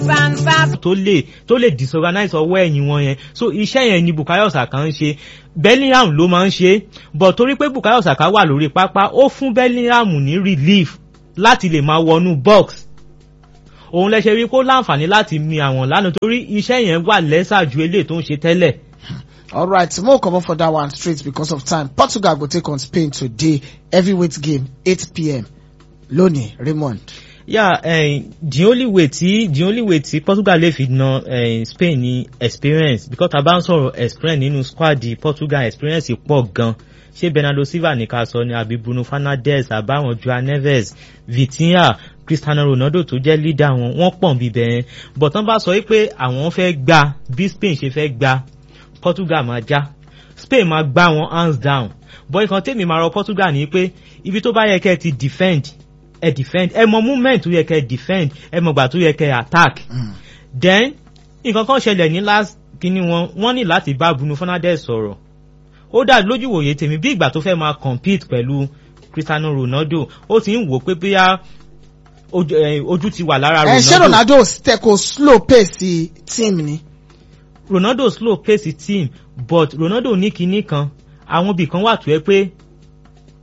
tó lè tó lè disorganize ọwọ́ ẹ̀yìn wọn yẹn so iṣẹ́ yẹn ni Bukayo Saka ń ṣe Bellingham ló máa ń ṣe but torí pé Bukayo Saka wà lórí pápá ó fún Bellingham ní relief láti lè máa wọnú box òun lẹ ṣe rí kó láǹfààní láti mi àwọn lánàá torí iṣẹ́ yẹn wà lẹ́sà ju eléyìí tó ń ṣe tẹ́lẹ̀. All right, more come up for that one straight because of time. Portugal go take on Spain today. Heavyweight game, 8 p.m. Lónìí, Raymond. yeah uh, the only way tí the only way tí Portugal lè fi na uh, Spain ní experience because tá a bá ń sọ̀rọ̀ experience nínú squad di Portugal experience pọ̀ gan ṣé Bernardo Silva ní ká sọ ni àbí Bruno Fernandes àbáwọn Joao Neves Vitinha Cristiano Ronaldo tó jẹ́ leader wọn wọ́n pọ̀ bíbẹ̀ yẹn but tán bá sọ pé àwọn fẹ́ gba bí Spain ṣe fẹ́ gba Portugal máa já Spain máa gbá wọn hands down but nǹkan tèmi máa rọ Portugal ní pé ibi tó bá yẹ kẹ́ ti defend ẹ defend ẹ mọ movement tó yẹ kẹ́ defend ẹ mọ gbà tó yẹ kẹ́ attack then nǹkan kan ṣẹlẹ̀ ní last kíní wọn wọ́n ní láti bá Bruno Fernandes sọ̀rọ̀ ó dà lójú wòye tèmi bí ìgbà tó fẹ́ máa compete pẹ̀lú Cristiano Ronaldo ó ti ń wò pé bóyá ojú eh, ojú ti wà lára Ẹ ṣé Ronaldo Ronaldo tẹ kó slow pace team ni. Ronaldo slow pace team but Ronaldo ní kinní kan àwọn ibì kan wà tó yẹ pé